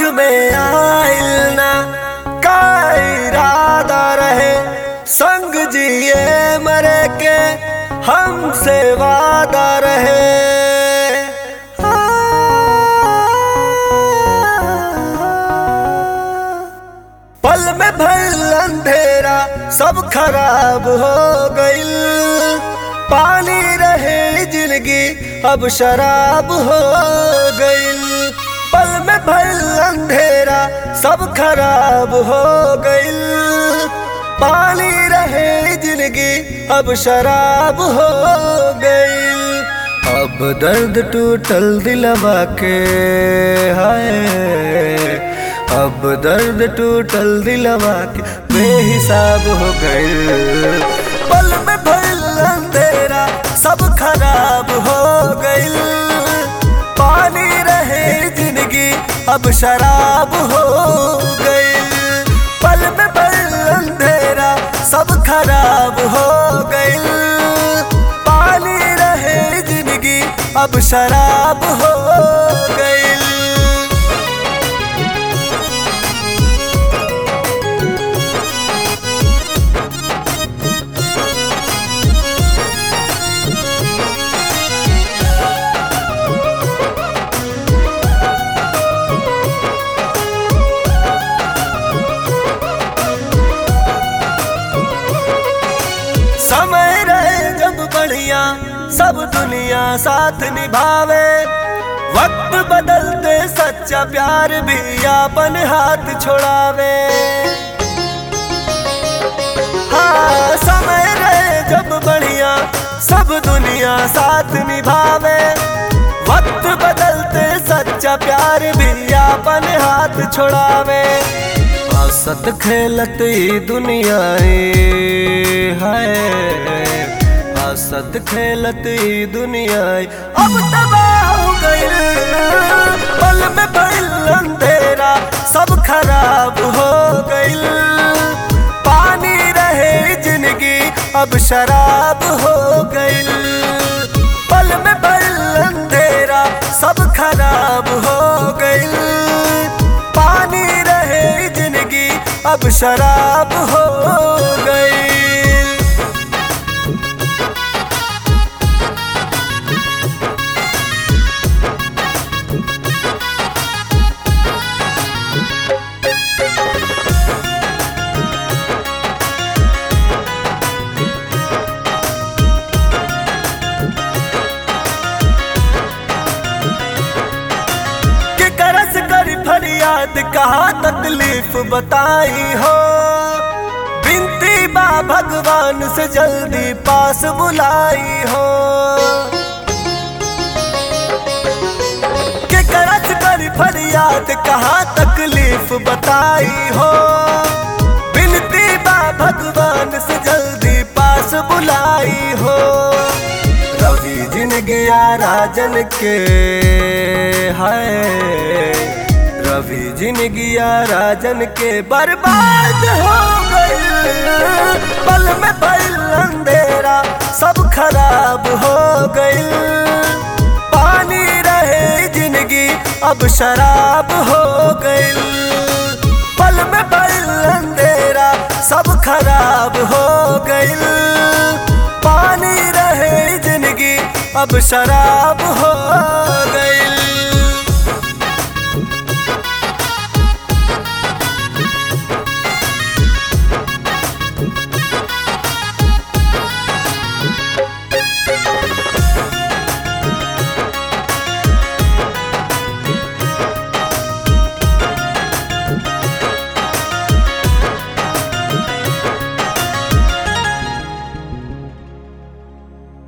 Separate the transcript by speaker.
Speaker 1: में आइल ना का इरादा रहे संग जिए मरे के हमसे वादा रहे पल में भइल अंधेरा सब खराब हो गइल पानी रहे जिंदगी अब शराब हो गइल पल में भइल अंधेरा सब खराब हो गइल पानी रहे जिंदगी अब शराब हो गइल अब दर्द टूटल दिलवा के हाय अब दर्द टूटल दिलवा के बेहिसाब हो गइल पल में भइल अंधेरा सब खराब हो गइल पानी रहे जिंदगी अब शराब हो गइल पल में भइल अंधेरा सब खराब हो गइल पानी रहे जिंदगी अब शराब हो गइल समय रहे जब बढ़िया सब दुनिया साथ निभावे वक्त बदलते सच्चा प्यार भी अपन हाथ छोड़ावे हाँ समय रहे जब बढ़िया सब दुनिया साथ निभावे वक्त बदलते सच्चा प्यार भी अपन हाथ छोड़ावे हंसत खेलत ई दुनिया है हंसत खेलत ई दुनिया अब तबाह हो गइल पल में भइल अंधेरा सब खराब हो गइल पानी रहे जिंदगी अब शराब हो गइल पल में भइल अंधेरा सब खराब हो गइल पानी रहे जिंदगी अब शराब हो गई कि करस कर फरियाद कहा तकलीफ बताई हो बिनती बा भगवान से जल्दी पास बुलाई हो कि करस कर फरियाद कहा तकलीफ बताई हो बिनती बा भगवान से जल्दी पास बुलाई हो रवि जिंदगी राजन के है रवि जिंदगी राजन के बर्बाद हो गई पल में पल अंधेरा सब खराब हो गई पानी रहे जिंदगी अब शराब हो गई पल में पल अंधेरा सब खराब हो गई पानी रहे जिंदगी अब शराब हो गई